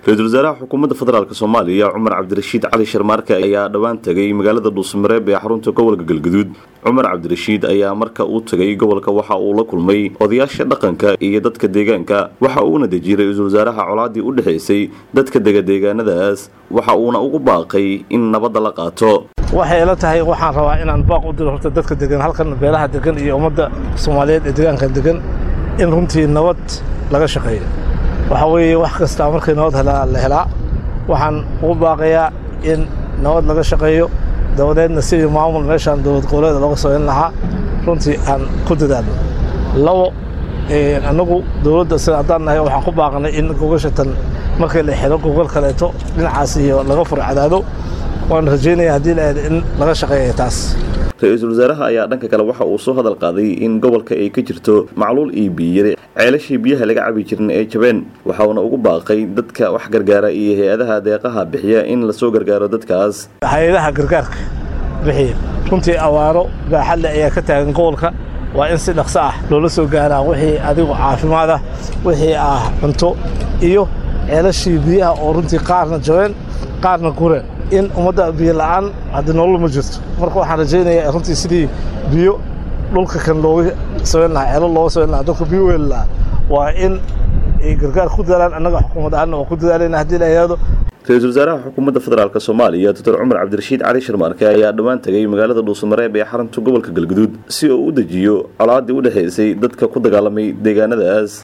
ra-iisul wasaaraha xukuumadda federaalk soomaaliya cumar cabdirashiid cali sharmaarke ayaa dhowaan tegay magaalada dhuusmareeb ee xarunta gobolka galgaduud cumar cabdirashiid ayaa marka uu tegay gobolka waxa uu la kulmay odayaasha dhaqanka iyo dadka deegaanka waxa uuna dejiyey ra-iisul wasaaraha colaadii u dhexaysay dadka dega deegaanadaas waxa uuna ugu baaqay in nabadda la qaato waxay ila tahay waxaan rabaa inaan baaq u diro horta dadka degan halkan beelaha degan iyo ummadda soomaaliyeed ee deegaanka degan in runtii nabad laga shaqeeyo waxaa weeye wax kastaa markii nabad helaa la helaa waxaan ugu baaqayaa in nabad laga shaqeeyo dabadeedna sidii maamul meeshaan dowlad goboleeda looga sooyn lahaa runtii aan ku dadaalno labo annagu dowladda sida haddaan nahay waxaan ku baaqnay in gogashatan markii la xiro gogol kaleeto dhinacaas iyo laga furo cadaado waan rajaynaya haddii la in laga shaqeeya taas ra-iisul wasaaraha ayaa dhanka kale waxa uu soo hadal qaaday in gobolka ay ka jirto macluul iyo biyiyare ceelashii biyaha laga cabi jirin ee jabeen waxauna ugu baaqay dadka wax gargaara iyo hay-adaha deeqaha bixiya in lasoo gargaaro dadkaas hay-adaha gargaarka bixiya runtii awaaro baaxadle ayaa ka taagan gobolka waa in si dhaqso ah loola soo gaaraa wixii adigu caafimaad ah wixii ah cunto iyo ceelashii biyaha oo runtii qaarna jabeen qaarna gureen in ummadda biyo la'aan haddii nolol ma jirto marka waxaan rajaynayaa runtii sidii biyo dhulka kan looga samayn lahaa ceelo looga samayn lahaa dadka biyo weeli lahaa waa in ay gargaar ku dadaalaan annaga xukuumad ahaanna waa ku dadaalayna haddii la yidhaahdo ra-iisul wasaaraha xukuumadda federaalk soomaaliya doctor cumar cabdirashiid cali sharmaarke ayaa dhowaan tegay magaalada dhuusamareeb ee xarunta gobolka galgaduud si uu u dejiyo colaadii u dhexaysay dadka ku dagaalamay deegaanadaas